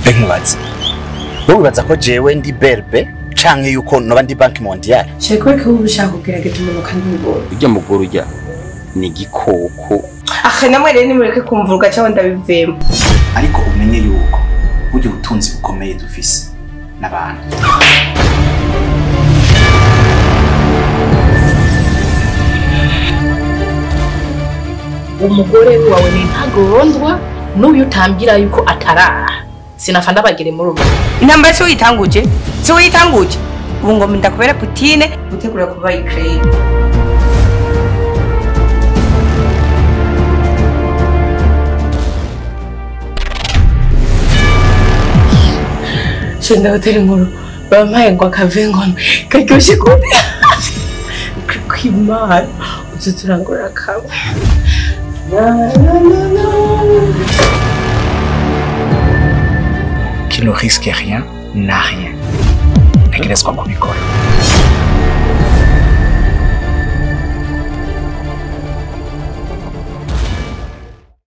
mbe nkubaze wowe wibaza ko jewe ndi berbe canke yuko noba ndi banki mondiale shaka kubera ko uba ushaka kugerageza umuntu kandi ubibona urya mugore urya ni igikoko aka namwe rero nimureke kumvuga cyangwa ndabivemo ariko umenye yuko burya ubutunzi bukomeye dufise n'abantu umugore wawe ni ntagondwa n'uyu utambwira yuko ataraha sinafa ndabagire muri ubu intambara si uyitanguje si uyitanguje ubu ngo ndakubera putine gutegura kuba ikirere shenda hoteli nkuru bampaye ngo akave ngono karyoshye kubi kwimana utu turangura kamwe Na, na, na, na. qui ne risque rien n'a rien ntegerezwa kubikora